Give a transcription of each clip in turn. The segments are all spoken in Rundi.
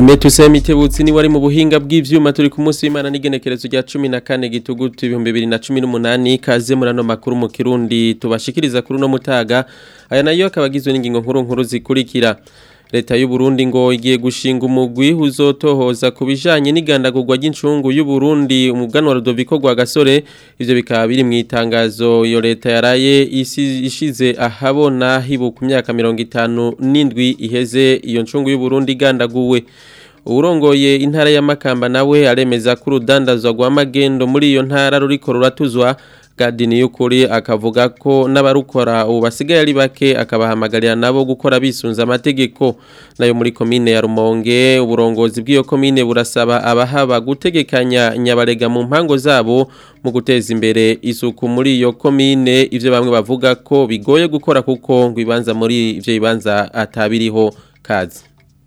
Emetuse mitebutsi ni wari mu buhinga bw'ivyuma turi ku munsi w'Imana n'igenekerezo rya 14 gitugutu 2018 kaze murano makuru mu Kirundi tubashikiriza kuri no mutaga aya nayo akabagizwe n'ingingo nkuru nkuru zikurikira Leta y'u Burundi ngo igiye gushinga umugwi uzotohoza kubijanye n'igandagurwa ry'incungu y'u Burundi umuganwa Rudoviko gwa gasore ivyo bikaba biri mu itangazo iyo leta yaraye ishize ahabona hibuka imyaka 57 iheze iyo ncungu y'u Burundi igandaguwe urongoye intara ya Makamba nawe aremeza ko urudandazwa rwa magendo muri iyo ntara ruriko ruratuzwa Gadini y'ukuri akavuga ko n'abarukora ubu basigaye ari bake akabahamagarira nabo gukora bisunza amategeko nayo muri komine ya Rumonge uburongozi bw'iyo komine burasaba abahaba gutegekanya nyabarega mu mpango zabo mu guteza imbere isuku muri iyo komine ivyo bamwe bavuga ko bigoye gukora kuko ngo ibanza muri ivyo bibanza atabiriho kazi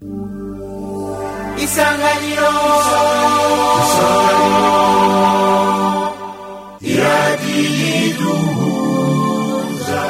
Isanganiro Isanganiro iradiyiduhuza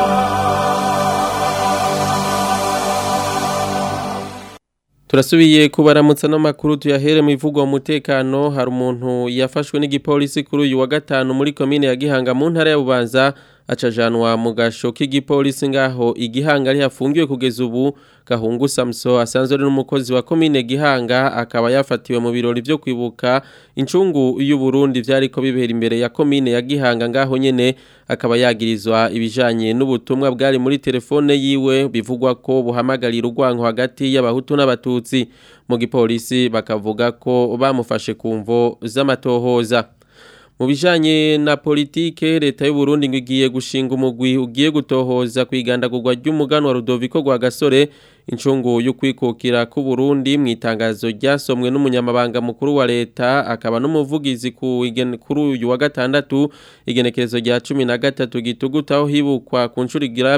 turasubiye kubaramutsa n'amakuru tuyahere mu ivugwa umutekano hari umuntu yafashwe n'igipolisi kuri uyu wa gatanu muri komine ya Gihanga mu ntara ya Bubanza acajanwa mu gasho k'igipolisi ngaho igihanga ari hafungiwe kugeza ubu gahungu Samso asanzwe ari n'umukozi wa komine Gihanga akaba yafatiwe mu birori byo kwibuka incungu y'u Burundi vyariko bibera imbere ya komine ya Gihanga ngaho nyene akaba yagirizwa ibijanye n'ubutumwa bwari muri telefone yiwe bivugwa ko buhamagarira urwanko hagati y'abahutu n'abatutsi mu gipolisi bakavuga ko bamufashe kumvo z'amatohoza mu bijanye na politike leta y'u Burundi ngo igiye gushinga umugwi ugiye gutohoza kwigandagurwa ry'umugano wa Rudoviko gwa gasore incungu yo kwikukira ku Burundi mu itangazo ryasomwe n'umunyamabanga mukuru wa leta akaba n'umuvugizi ku kuri uyu wa gatandatu igenekerezo rya 13 gitugutaho hibukwa ku ncuri gira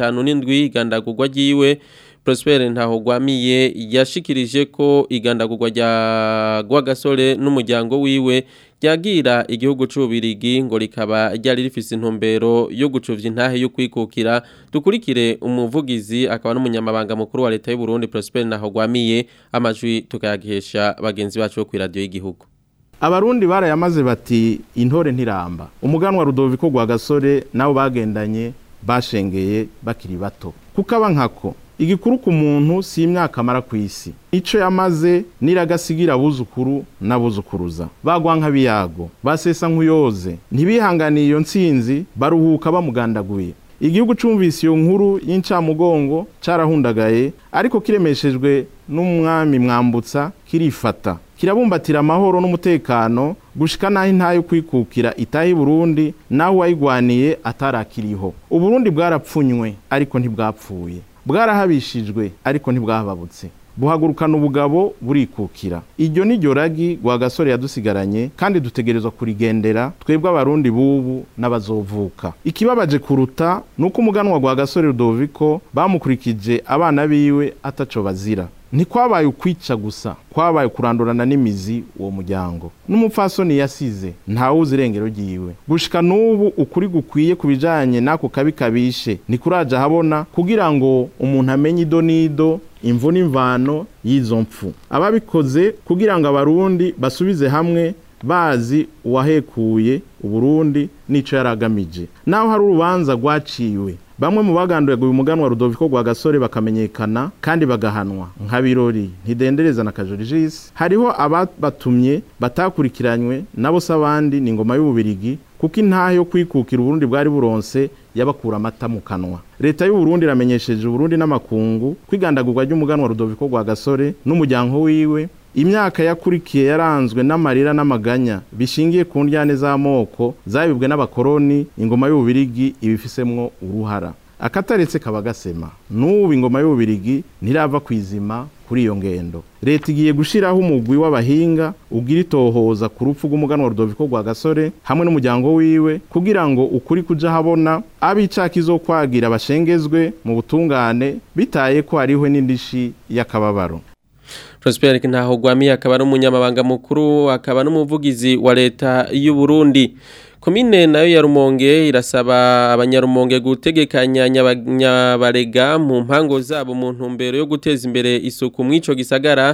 57 igandagurwa ryiwe Prosper Ntahogwamiye yashikirije ko igandagurwa rya Gwagasore n'umuryango wiwe ryagira igihugu c'ubirigi ngo rikaba ryari rifise intumbero yo gucuvya intahe yo kwikukira dukurikire umuvugizi akaba n'umunyamabanga mukuru wa leta y'u Burundi Prosper Ntahogwamiye amajwi tukayagihesha bagenzi bacu bo ku radio y'igihugu abarundi barayamaze bati intore ntiramba umuganwa Rudoviko gwa gasore nabo bagendanye bashengeye bakiri bato kukaba nkako igikuru ku muntu si imyaka amara ku isi icyo yamaze niragasigira abuzukuru n'abuzukuruza bagwa nk'abiyago basesa nk'uyoze ntibihanganiye iyo nsinzi baruhuka bamugandaguye igihugu cumvise iyo nkuru y'incamugongo carahundagaye ariko kiremeshejwe n'umwami mwambutsa kirifata kirabumbatira amahoro n'umutekano gushika naho intayo kwikukira itahi Burundi naho wayigwaniye atarakiriho uburundi bwarapfunywe ariko ntibwapfuye bwarahabishijwe ariko ntibwahababutse buhagurukana ubugabo burikukira iryo ni ryo ragi rwa gasore yadusigaranye kandi dutegerezwa kurigendera twebwe abarundi bubu n'abazovuka ikibabaje kuruta ni uko umuganwa rwa gasore rudoviko bamukurikije abana biwe ataco bazira ntikwabaye ukwica gusa kwabaye kurandurana n'imizi uwo muryango n'umupfasoni yasize ntawuzi irengero ryiwe gushika n'ubu ukuri gukwiye ku bijanye n'ako kabi kabishe ntikuraja habona kugira ngo umuntu amenye ido n'ido imvu n'imvano y'izo mpfu ababikoze kugira ngo abarundi basubize hamwe bazi uwahekuye uburundi n'ico yaragamije naho hari urubanza rwaciwe bamwe mu bagandaguye umuganwa Rudoviko gwa gasore bakamenyekana kandi bagahanwa nka birori ntidendereza na kajorijisi hariho ababatumye batakurikiranywe nabo s'abandi ni ingoma y'ububirigi kuko intahe yo kwikukira uburundi bwari buronse yabakura amata mu kanwa leta y'u Burundi iramenyesheje uburundi n'amakungu kwigandagurwa ry'umuganwa Rudoviko gwa gasore n'umuryango wiwe imyaka yakurikiye yaranzwe n'amarira n'amaganya bishingiye ku ndyane z'amoko zabibwe n'abakoroni ingoma y'ububirigi ibifisemwo uruhara akataretse kaba gasema n'ubu ingoma y'ububirigi ntirava ku izima kuri iyo ngendo leta igiye gushiraho umugwi w'abahinga ugira itohoza ku rupfu rw'umuganwa Rudoviko rwa gasore hamwe n'umuryango wiwe kugira ngo ukuri kuja habona abicaka izokwagira bashengezwe mu butungane bitaye ko hariho n'indishi y'akababaro Prosper Ntahogwami akaba ari umunyamabanga mukuru akaba n'umuvugizi wa leta y'u Burundi komine nayo ya Rumonge irasaba abanyarumonge gutegekanya nyabarega mu mpango zabo mu ntumbero yo guteza imbere isuku mw'ico gisagara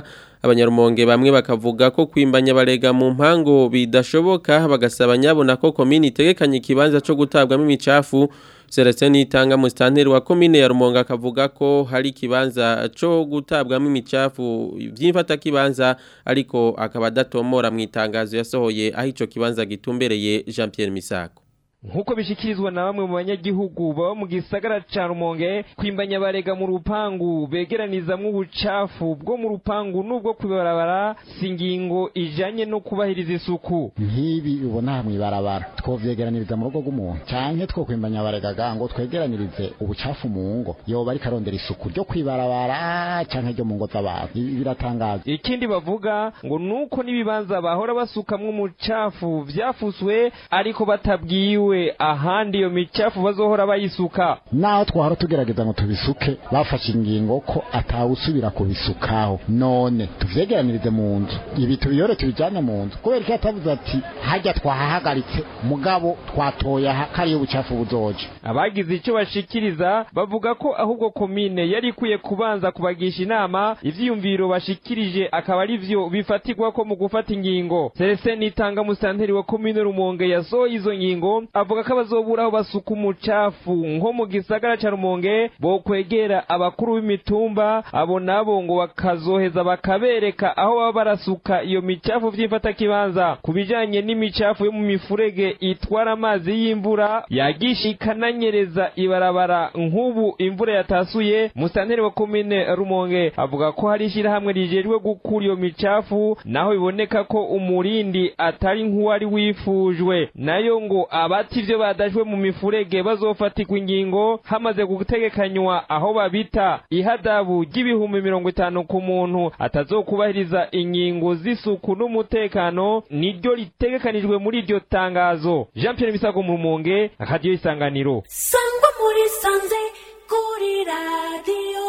abanyarumonge bamwe bakavuga ko kwimbanya barega mu mpango bidashoboka bagasaba nyabona ko komini itegekanye ikibanza cyo gutabwamo imicafu Celestin Nitanga mustanteri wa komine ya Rumonge akavuga ko hari kibanza cyo gutabwamo imicafu byimfata kibanza ariko akaba datomora mu itangazo yasohoye aho ico kibanza gitumbereye Jean Pierre Misako nkuko bishikirizwa na bamwe mu banyagihugu baba mu gisagara ca Rumonge kwimbanya barega mu rupangu begeranizamwo ubucafu bwo mu rupangu n'ubwo kwibarabara singingo ijanye no kubahiriza isuku nk'ibi ubona mw'ibarabara twovyegeraniriza mu rugo rw'umuntu canke twokwimbanya barega ngo twegeranirize ubucafu mu ngo yoba ariko arondera isuku ryo kwibarabara canke ryo mu ngo z'abantu ibi biratangaza ikindi bavuga ngo nuko n'ibibanza bahora basukamwo umucafu vyafuswe ariko batabwiwe ahandi iyo micafu bazohora bayisuka naho twahora tugerageza ngo tubisuke bafashe ingingo ko atawusubira kubisukaho none tuvyegeranirize mu nzu ibi tubiyore tubijane mu nzu kubera ko yatavuze ati hajya twahahagaritse mugabo twatoye aha kariyo ubucafu buzoje abagize icyo bashikiriza bavuga ko ahubwo komine yari ikwiye kubanza kubagisha inama ivyiyumviro bashikirije akaba ari vyo bifatirwa ko mu gufata ingingo Celestin Nitanga musanteri wa komine Rumonge yasohoye izo ngingo avuga ko abazobura aho basuka umucafu nko mu gisagara ca Rumonge bo kwegera abakuru b'imitumba abo nabo ngo bakazoheza bakabereka aho baba barasuka iyo micafu vy'imfata kibanza kubijanye n'imicafu yo mu mifurege itwara amazi y'imvura yagisha ikananyereza ibarabara nk'ubu imvura yatasuye musanteri wa komine Rumonge avuga ko hari ishirahamwe rijejwe gukura iyo micafu naho biboneka ko umurindi atari nk'uwari wifujwe nayo ngo abati ivyo badajwe mu mifurege bazofatirwa ingingo hamaze gutegekanywa aho babita ihadabu ry'ibihumbi mirongo itanu ku muntu atazokubahiriza ingingo z'isuku n'umutekano niryo ritegekanijwe muri iryo tangazo Jean Pierre Misago mu Rumonge radio isanganiro sangwa muri sanze kuri radiyo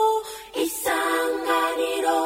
isanganiro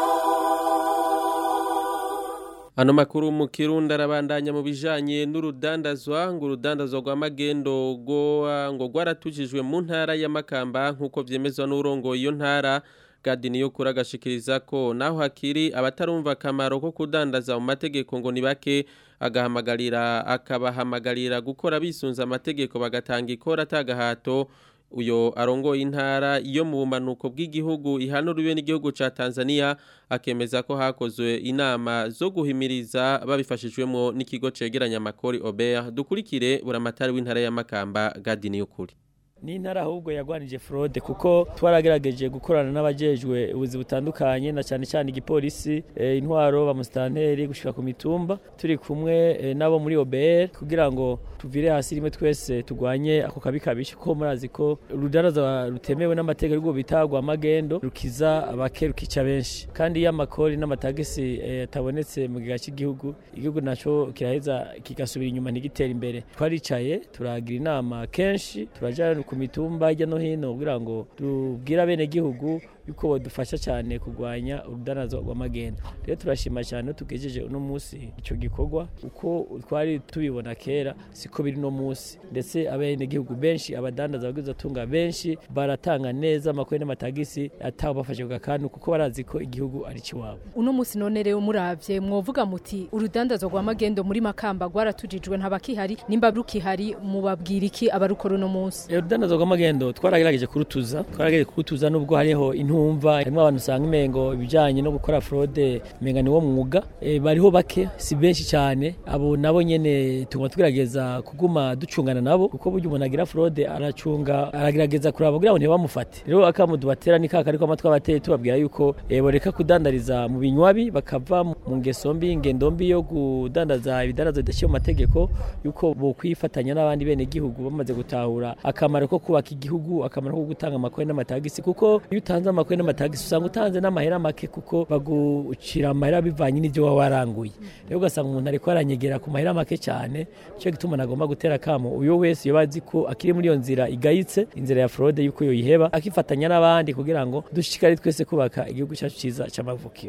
Ano makuru mu Kirundi arabandanya mu bijanye n'urudandazwa ngo urudandazwa rwa magendo go ngo rwaratujijwe mu ntara ya Makamba nkuko vyemezwa n'urongo iyo ntara Gadini yo kuragashikiriza ko naho hakiri abatarumva akamaro ko kudandaza mu mategeko ngo ni bake agahamagarira akabahamagarira gukora bisunza amategeko bagatanga ikora atagahato uyo arongoye intara iyo mu bumanuko bw'igihugu ihanuriwe n'igihugu ca Tanzania akemeza ko hakozwe inama zo guhimiriza babifashijwemo n'ikigo cegeranya amakori Ober dukurikire buramatari w'intara ya Makamba Gadini y'ukuri ni intara ahubwo yagwanije fraude kuko twaragerageje gukorana n'abajejwe ubuzi butandukanye na cyane cyane igipolisi e, intwaro bamusitanteri gushika ku mitumba turi kumwe e, nabo muri OBR kugira ngo tuvire hasi rimwe twese tugwanye ako kabi kabishe ko murazi ko urudaraza rutemewe n'amategeko rwo bitagwa magendo rukiza abake rukica benshi kandi iyo amakori n'amatagisi atabonetse e, mu giga cy'igihugu igihugu naco kiraheza kigasubira inyuma ntigitera imbere twaricaye turagira inama kenshi turajana ku mitumba hirya no hino kugira ngo tubwire abenegihugu yuko badufasha cyane kurwanya urudanazo rw'amagendo rero turashima cyane tugejeje uno munsi icyo gikorwa uko twari tubibona kera siko biri no munsi ndetse abenegihugu benshi abadandaza abagize atunga benshi baratanga neza amakuru n'amatagisi ataho bafashe ku gakanu kuko barazi ko igihugu ari kiwabo uno munsi none rero muravye mwovuga muti urudandazo rw'amagendo muri makamba rwaratujijwe ntabakihari nimba rukihari mubabwira iki abarukora uno munsi urudandazo rw'amagendo twaragerageje kurutuza twaragejeje kurutuza nubwo hariho intu ntumva harimo abantu usanga imengo ibijyanye no gukora fraude menga ni wo mwuga e, bariho bake si benshi cyane abo nabo nyene tuguma tugerageza kuguma ducungana nabo kuko burya umuntu agira fraude aracunga aragerageza kuraba kugira ngo ntibamufate rero akamudu batera ni kaka ariko amatwi abateye tubabwira yuko e, boreka kudandariza mu binywabi bakava mu ngeso mbi ingendo mbi yo kudandaza ibidandaza bidashyira mu mategeko yuko bokwifatanya n'abandi bene gihugu bamaze gutahura akamaro ko kubaka igihugu akamaro ko gutanga amakori n'amatagisi kuko iyo utanze amakori n'amatagisi usanga utanze n'amahera make kuko bagucira amahera bivanye n'ibyo waba waranguye rero ugasanga umuntu ariko aranyegera ku mahera make cyane nicyo gituma nagomba gutera akamo uyo wese yoba azi ko akiri muri iyo nzira igayitse inzira ya fraude yuko yoyiheba akifatanya n'abandi kugira ngo dushishikare twese kubaka igihugu cyacu cyiza cy'amavukiro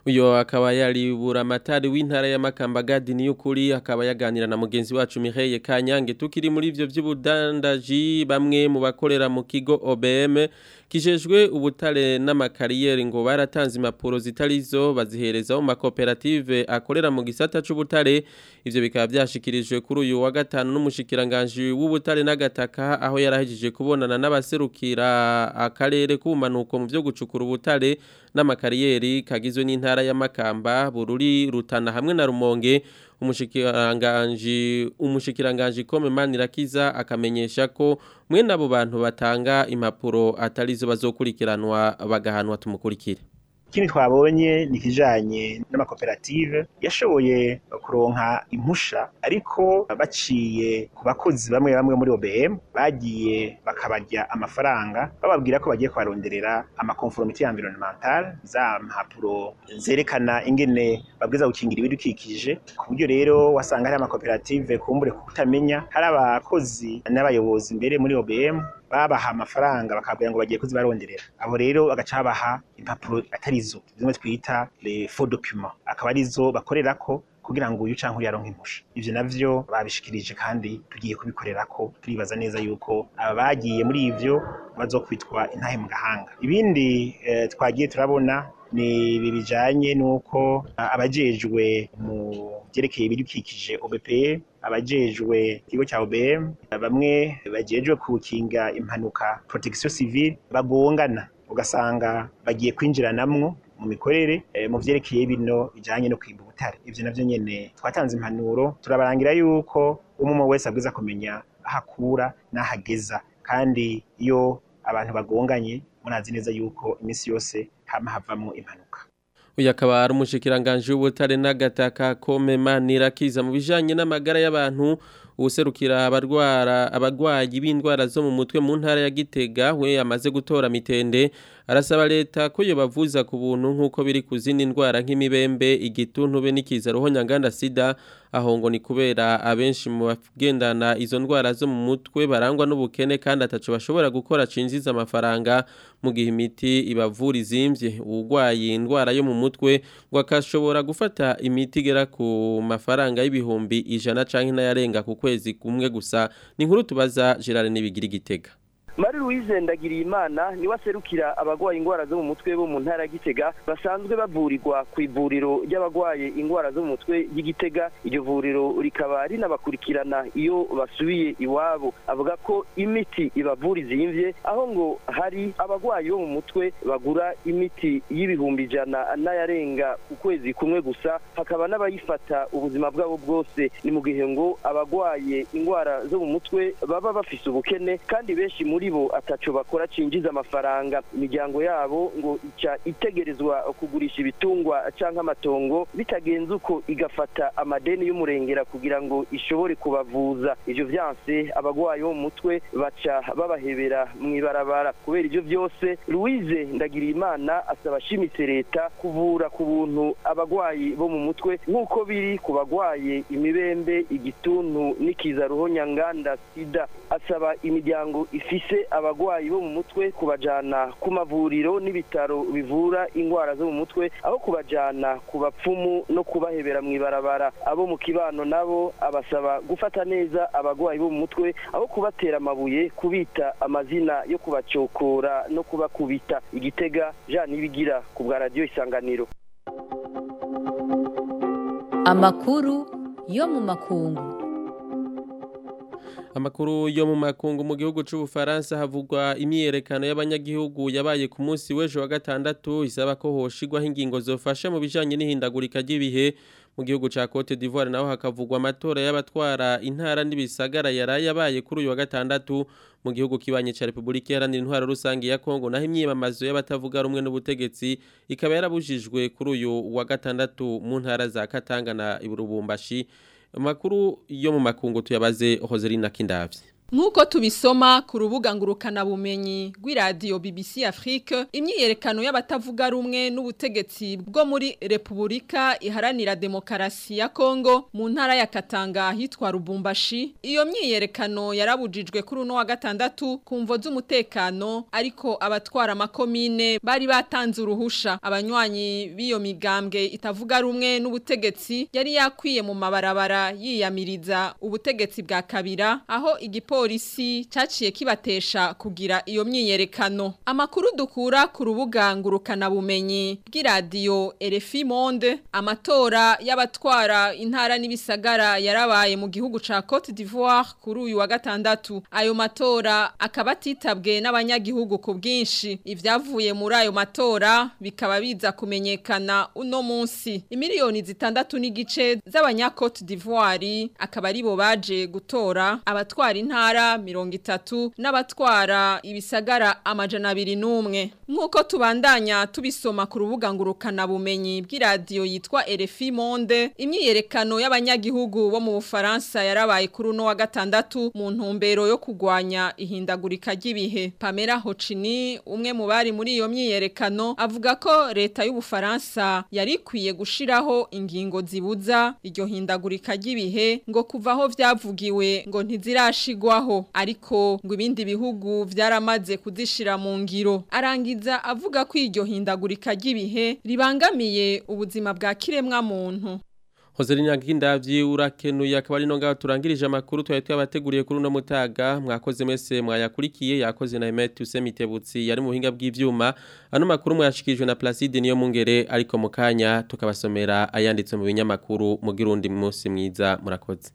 uyo akaba yari buramatari w'intara ya Makamba Gadi y'ukuri akaba yaganira na mugenzi wacu Mireille Kanyange tukiri muri ivyo vy'ubudandaji bamwe mu bakorera mu kigo OBM kijejwe ubutare n'amakariyeri ngo baratanze impapuro zitarizo bazihereza mu makoperative akorera mu gisata c'ubutare ivyo bikaba byashikirijwe kuri uyu wa gatanu n'umushikiranganje w'ubutare n'agataka aho yarahejije kubonana n'abaserukira akarere k'ubumanuko mu vyo gucukura ubutare n'amakariyeri kagizwe n'intara ya Makamba Bururi Rutana hamwe na Rumonge umushikiranganje umushikiranganje Kome Manirakiza akamenyesha ko mwe nabo bantu batanga impapuro atarizo bazokurikiranwa bagahanwa tumukurikire ikindi twabonye ni ikijanye n'amakoperative yashoboye kuronka impusha ariko baciye ku bakozi bamwe bamwe muri OBM bagiye bakabarya amafaranga bababwira ko bagiye kubaronderera amakonformité environnementale za mpapuro zerekana ingene babwiza gukingira ibidukikije ku buryo rero wasanga hari amakoperative kumbure kutamenya hari abakozi n'abayobozi mbere muri OBM babaha amafaranga bakabwira ngo bagiye kuzibaronderera abo rero bagaca babaha impapuro atarizo zimwe twita les faux documents akaba arizo bakorerako kugira ngo uyu canke uyaronke impusha ivyo navyo babishikirije kandi tugiye kubikorerako turibaza neza yuko aba bagiye muri ivyo bazokwitwa intahe mu gahanga ibindi eh, twagiye turabona ni ibi bijanye n'uko abajejwe mu vyerekeye ibidukikije OBPE abajejwe ikigo cya OBM bamwe bajejwe kukinga impanuka protection civile bagongana ugasanga bagiye kwinjiranamwo mu mikorere e, mu vyerekeye bino bijanye no kwimba ubutare ivyo navyo nyene twatanze impanuro turabarangira yuko umwe wese abwiza kumenya ahakura n'ahageza kandi iyo abantu bagonganye murazi neza yuko iminsi yose hama havamwo impanuka uyu akaba ari umushikiranganje w'ubutare n'agataka komema nirakiza mu bijanye n'amagara y'abantu userukira abarwara abarwayi b'indwara zo mu mutwe mu ntara ya Gitega we amaze gutora mitende arasaba leta ko yo bavuza ku buntu nk'uko biri ku zindi ndwara nk'imibembe igituntu be n'ikiza roho nyanganda sida aho ngo ni kubera abenshi mu bagendana izo ndwara zo mu mutwe barangwa n'ubukene kandi ataco bashobora gukora cinjiza amafaranga mu gihe imiti ibavura izimvye urwaye indwara yo mu mutwe ngo akashobora gufata imiti igera ku mafaranga y'ibihumbi ijana canke n'ayarenga ku kwezi kumwe gusa ni inkuru tubaza Gerard Nibigira Gitega Mari Louise Ndagiriyimana niwe aserukira abagwaye ingwara zo mu mutwe bo mu ntara ya Gitega basanzwe bavurirwa ku ivuriro ry'abagwaye ingwara zo mu mutwe y'Igitega iryo vuriro rikaba rinabakurikirana iyo basubiye iwabo avuga ko imiti ibavura izimvye aho ngo hari abagwayi bo mu mutwe bagura imiti y'ibihumbi ijana n'ayarenga ku kwezi kumwe gusa hakaba n'abayifata ubuzima bwabo bwose ni mu gihe ngo abagwaye ingwara zo mu mutwe baba bafise ubukene kandi benshi muri bo ataco bakora cinjiza amafaranga imiryango yabo ngo ica itegerezwa kugurisha ibitungwa canke amatongo bitagenze uko igafata amadeni y'umurengera kugira ngo ishobore kubavuza ivyo vyanse abagwayi bo mu mutwe baca babahebera mw'ibarabara kubera ivyo vyose Louise Ndagiriyimana asaba ashimitse leta kuvura ku buntu abagwayi bo mu mutwe nk'uko biri ku bagwaye imibembe igituntu n'ikiza ruhonyanganda sida asaba imiryango ifise abagwayi bo mu mutwe kubajana ku mavuriro n'ibitaro bivura ingwara zo mu mutwe aho kubajana ku bapfumu no kubahebera mw'ibarabara abo mu kibano nabo abasaba gufata neza abagwayi bo mu mutwe aho kubatera amabuye kubita amazina yo kubacokora no kubakubita igitega Jean Nibigira ku bwa radio isanganiro amakuru yo mu makungu Amakuru yo mu makungu mu gihugu c'ubufaransa havugwa imyerekano y'abanyagihugu yabaye ku munsi w'ejo wa gatandatu isaba ko hoshigwaho ingingo zofasha mu bijanye n'ihindagurika ry'ibihe mu gihugu ca Cote d'Ivoire naho hakavugwa amatora y'abatwara intara n'ibisagara yaraye yabaye kuri uyu wa gatandatu mu gihugu kibanye ca Republika Iharanira Intwaro Rusangi ya Kongo naho imyiyamamazo y'abatavuga rumwe n'ubutegetsi ikaba yarabujijwe kuri uyu wa gatandatu mu ntara za Katanga na Iburubumbashi Makuru yo mu makungu tuyabaze Hoserina Kindavye Nk'uko tubisoma ku rubuga ngurukana bumenyi rw'iradiyo BBC Afrique imyiyerekano y'abatavuga rumwe n'ubutegetsi bwo muri Repubulika iharanira demokarasi ya Kongo mu ntara ya Katanga hitwa Rubumbashi iyo myiyerekano yarabujijwe kuri uno wa gatandatu ku mvo z'umutekano ariko abatwara amakomine bari batanze uruhusha abanywanyi b'iyo migambwe itavuga rumwe n'ubutegetsi yari yakwiye mu mabarabara yiyamiriza ubutegetsi bwa kabira aho igipolisi caciye kibatesha kugira iyo myiyerekano amakuru dukura ku rubuga ngurukana bumenyi bw'iradiyo RFI Monde amatora y'abatwara intara n'ibisagara yarabaye mu gihugu ca Cote d'Ivoire kuri uyu wa gatandatu ayo matora akaba atitabwe n'abanyagihugu ku bwinshi ivyavuye muri ayo matora bikaba biza kumenyekana uno munsi imiliyoni zitandatu n'igice z'abanya Cote d'Ivoire akaba aribo baje gutora abatwara intara mirongo itatu n'abatwara ibisagara amajana abiri n'umwe nk'uko tubandanya tubisoma ku rubuga ngurukana bumenyi bw'iradiyo yitwa RFI Monde imyiyerekano y'abanyagihugu bo mu Bufaransa yarabaye kuri uno wa gatandatu mu ntumbero yo kugwanya ihindagurika ry'ibihe Pamela Hocini umwe mu bari muri iyo myiyerekano avuga ko leta y'Ubufaransa yari ikwiye gushiraho ingingo zibuza iryo hindagurika ry'ibihe ngo kuvaho vyavugiwe ngo ntizirashigwaho ariko ngo ibindi bihugu vyaramaze kuzishira mu ngiro arangiza avuga ko iryo hindagurika ry'ibihe ribangamiye ubuzima bwa kiremwa muntu Hozelina Gindavyi urakenuye akaba ari no ngaho turangirije amakuru twaye twabateguriye kuri uno mutaga mwakoze mwese mwayakurikiye yakoze na Emet Usemitebutsi yari mu buhinga bw'ivyuma ano makuru mwashikijwe na Placide niyo mungere ariko mukanya tukabasomera ayanditse mu binyamakuru mu girundi munsi mwiza murakoze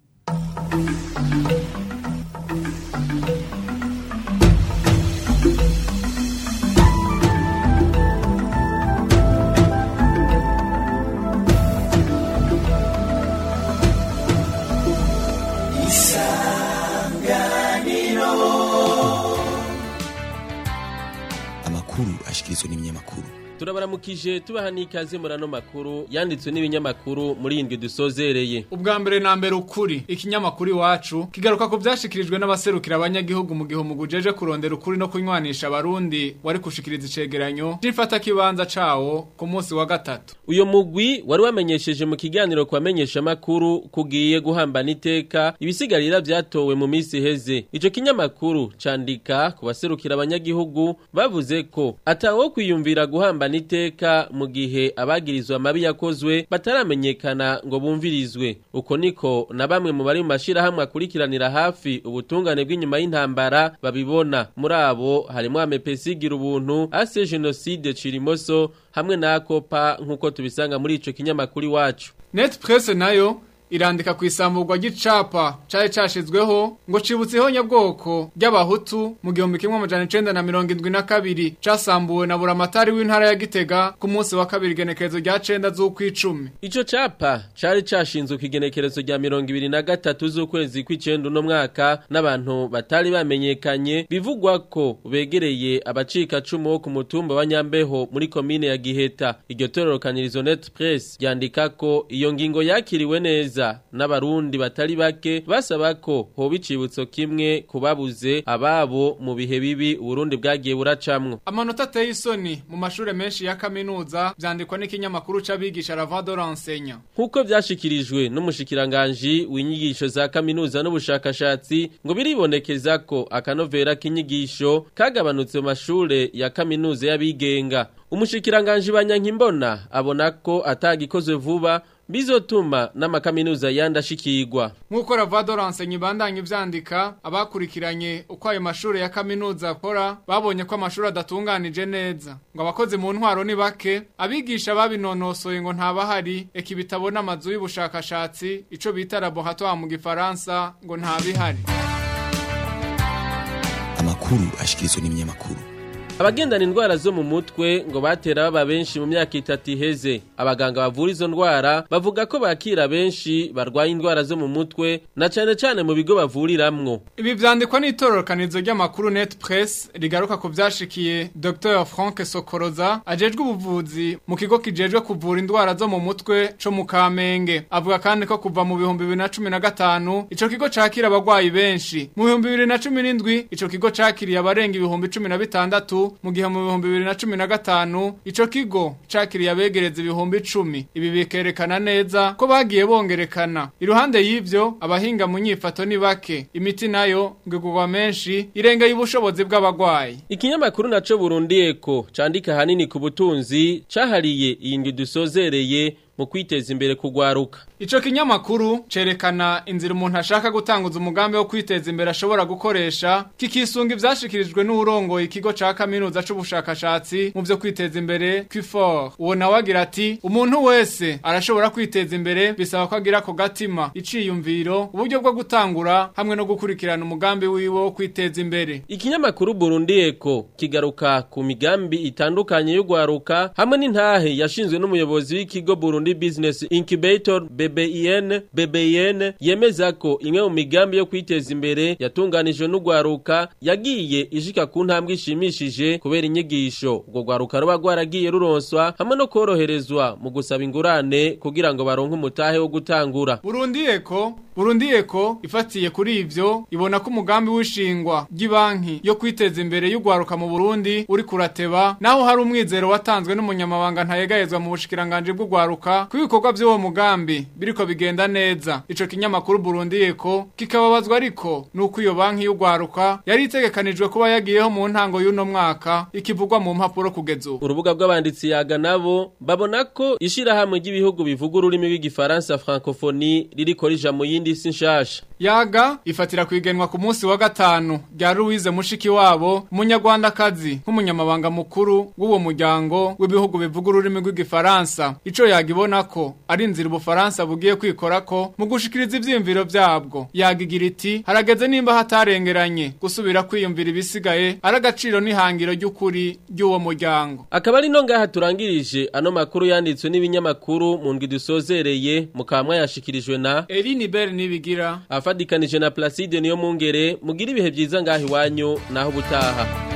amakuru ashikirizwa n'ibinyamakuru turabaramukije tubaha n'ikaze muri ano makuru yanditswe n'ibinyamakuru muri indwi dusozereye ubwa mbere na mbere ukuri ikinyamakuru iwacu kigaruka ku byashikirijwe n'abaserukira abanyagihugu mu gihe umugujeje kurondera ukuri no kunywanisha abarundi wari gushikiriza icegeranyo c'ifata kibanza cawo ku munsi wa gatatu uyo mugwi wari wamenyesheje mu kiganiro kwamenyesha makuru kugiye guhambana iteka ibisigarira vyatowe mu minsi iheze ico kinyamakuru candika ku baserukira abanyagihugu bavuze ko atawo kwiyumvira guhambana iteka mu gihe abagirizwa amabi yakozwe bataramenyekana ngo bumvirizwe uko niko na bamwe mu bari mu mashirahamwe akurikiranira hafi ubutungane bw'inyuma y'intambara babibona muri abo harimo amepesigira ubuntu ase genocide cirimoso hamwe na akopa nk'uko tubisanga muri ico kinyamakuru iwacu net presse nayo irandika ku isamburwa ry'icapa cari cashizweho ngo cibutseho nyabwoko ry'abahutu mu gihumbi kimwe amajana icenda na mirongo indwi na kabiri casambuwe na buramatari w'intara ya gitega ku munsi wa kabiri igenekerezo rya cenda z'ukw'icumi ico capa cari cashinzwe ku igenekerezo rya mirongo ibiri na gatatu z'ukwezi kw'icenda uno mwaka n'abantu batari bamenyekanye bivugwa ko begereye abacika cumu wo ku mutumba wa nyambeho muri komine ya giheta iryo tororokanirizo net press ryandika ko iyo ngingo yakiriwe neza n'abarundi batari bake basaba ko hoba icibutso kimwe kubabuze ababo mu bihe bibi uburundi bwagiye buracamwo amanota ateye isoni mu mashure menshi ya kaminuza vyandikwa n'ikinyamakuru c'abigisha ravado rensenya nk'uko vyashikirijwe n'umushikiranganji w'inyigisho za kaminuza n'ubushakashatsi ngo biribonekeza ko akanovera k'inyigisho kagabanutse mu mashure ya kaminuza y'abigenga umushikiranganji banyankimbona abona ko atagikozwe vuba bizotuma n'amakaminuza yandashikirwa nk'uko ravado rensenya ibandanya ivyandika abakurikiranye uko ayo mashure ya kaminuza akora babonye ko amashuri adatunganije neza ngo abakozi mu ntwaro ni bake abigisha babinonosoye ngo ntabahari eka ibitabo n'amazu y'ubushakashatsi ico bita laboratoire mu gifaransa ngo ntabihari amakuru ashikirizwa n'ibinyamakuru abagendana indwara zo mu mutwe ngo batera baba benshi mu myaka itatu iheze abaganga bavura izo ndwara bavuga ko bakira benshi barwaye indwara zo mu mutwe na cane cane mu bigo bavuriramwo Ibi vyandikwa n'itororokanizo ry'amakuru Net Press rigaruka ku vyashikiye Dr. Frank Sokoroza ajejwe ubuvuzi mu kigo kijejwe kuvura indwara zo mu mutwe co mu Kamenge avuga kandi ko kuva mu bihumbi 2015 ico kigo cakira abagwayi benshi mu bihumbi 2017 ico kigo cakiriye abarenga ibihumbi 16 mu gihe mu bihumbi 2015 ico kigo cakiriye abegereza ibihumbi 10 ibi bikerekana neza ko bagiye bongerekana iruhande y'ivyo abahinga mu nyifato ni bake imiti nayo ngigurwa menshi irengeye ubushobozi bw'abagwayi ikinyamakuru naco Burundi Eko candika hanini ku butunzi cahariye iyi ndwi dusozereye mu kwiteza imbere kugwaruka Ico kinyamakuru cerekana inzira umuntu ashaka gutanguza umugambi wo kwiteza imbere ashobora gukoresha kikisunga ivyashikirijwe n'urongoye ikigo ca kaminuza c'ubushakashatsi mu vyo kwiteza imbere Quifor uwo nawe agira ati umuntu wese arashobora kwiteza imbere bisaba ko agira ako gatima iciyumviro uburyo bwo gutangura hamwe no gukurikirana umugambi wiwe wo kwiteza imbere Ikinyamakuru Burundi Eko kigaruka ku migambi itandukanye y'ugwaruka hamwe n'intahe yashinzwe n'umuyobozi w'ikigo Burundi Business Incubator BBIN BBIN yemeza ko imwe mu migambi yo kwiteza imbere yatunganijwe n'ugwaruka yagiye ishika ku ntambwe ishimishije kubera inyigisho ubwo gwaruka ruba gwaragiye ruronswa hamwe no koroherezwa mu gusaba ingurane kugira ngo baronke umutahe wo gutangura Burundi Eko Burundi Eko ifatiye kuri ivyo ibona ko umugambi w'ishingwa ry'ibanki yo kwiteza imbere y'ugwaruka mu Burundi uri kurateba naho hari umwizero watanzwe n'umunyamabanga ntayegayezwa mu bushikiranganje bw'ugwaruka ku bikorwa by'uwo mugambi biriko bigenda neza ico kinyamakuru Burundi Eko kikababazwa ariko nuko iyo banki y'ugwaruka yari itegekanijwe kuba yagiyeho mu ntango y'uno mwaka ikivugwa mu mpapuro kugeza ubu urubuga bw'abanditsi yaga nabo babona ko ishirahamwe ry'ibihugu bivuga ururimi rw'igifaransa francophonie ririko rija mu yindi si nshasha yaga ifatira kwigenwa ku munsi wa gatanu rya Louise Mushiki wabo umunyarwandakazi nk'umunyamabanga mukuru w'uwo muryango w'ibihugu bivuga ururimi rw'igifaransa ico yagibona ko ari inzira ubufaransa bugiye kwikora ko mu gushikiriza ivyiyumviro vyabwo yagigira iti harageze nimba hatarengeranye gusubira kwiyumvira ibisigaye ari agaciro n'ihangiro ry'ukuri ry'uwo muryango akaba ari no ngaha turangirije ano makuru yanditswe n'ibinyamakuru mu ndwi dusozereye mukamwa yashikirijwe na Eline Bell nibigira afadikanije na Placide niyo mungere mugira ibihe byiza ngaho iwanyu naho ubutaha